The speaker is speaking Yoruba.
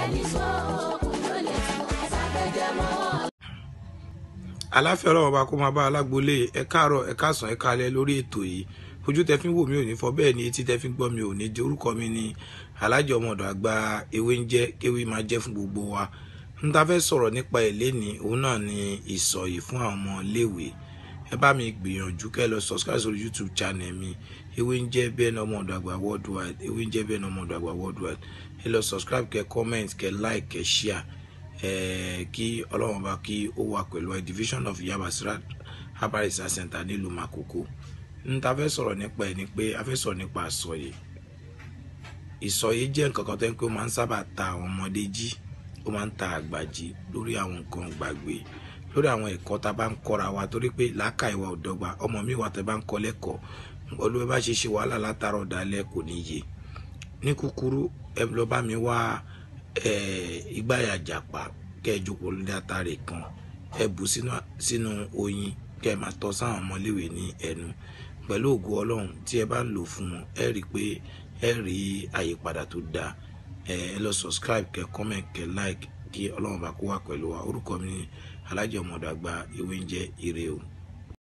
ní sọ́ọ̀kù ló lè tún ṣàgbéjẹ́ mọ́. aláfẹ́ ọlọ́run ọba kó máa bá alágbolé ẹ káàárọ̀ ẹ káàsán ẹ káalẹ́ lórí ètò yìí ojú tẹ fi ń wò mí ò ní fọ bẹ́ẹ̀ ni etí tẹ fi ń gbọ́ mi ò ní di orúkọ mi ní alájọ ọmọdọ̀ àgbà ewé ń jẹ́ kéwé máa jẹ́ fún gbogbo wa n ta fẹ́ sọ̀rọ̀ nípa ẹ̀ lénìí òun náà ni ìsọ̀yì fún àwọn ọmọ iléèwé ẹ bá mi gbìyànjú kẹ́ lọ subscribe sórí youtube channel mi ewé ń jẹ́ bẹ́ẹ̀ ní ọmọdọ̀ àgbà worldwide ewé ń jẹ́ bẹ́ẹ̀ ní ọmọdọ̀ àgbà worldwide ẹ lọ subscribe kẹ́ comment kẹ́ like kẹ́ share eh, kí ọlọ́run bá kí ó wà pẹ̀lú ẹ division of yabasira herbal research center nílùú makoko n ta fẹ́ sọ̀rọ̀ nípa ẹ̀ ni pé a fẹ́ sọ̀rọ̀ nípa àsọyè ìsọyè jẹ́ nǹkan kan tó ń pé ó máa ń sábà ta àwọn ọmọdé jí ó máa ń ta àgbà jí lórí àwọn nǹkan gbàgbé lórí àwọn ẹ̀kọ́ tá a bá ń kọ́ra wa torí pé làákà ìwà òdọ́gba ọmọ mi wà tẹ́ bá ń kọ́ lẹ́kọ̀ọ́ olùwẹ́ bá ṣe ṣe wàhálà látàrọ̀ dalẹ̀ kò ní yé ní kúkúrú ẹ lọ bá mi wá ìgbáyà jàpá kẹ́ ẹ jókòó lórí àtàrè kan ẹ bù sínú oyin kẹ́ ẹ máa tọ́ sáwọn ọmọléwé ní ẹnu pẹ̀lú ògo ọlọ́run tí ẹ bá ń lò fún wọn ẹ rí i pé ẹ rí àyípadà tó dáa ẹ lọ subscribe kẹ́ comment kẹ́ like kí ọlọ́run bá kó wà pẹ̀lú wa orúkọ mi ní alájọ ọmọdé àgbà ìwé ń jẹ́ ire o.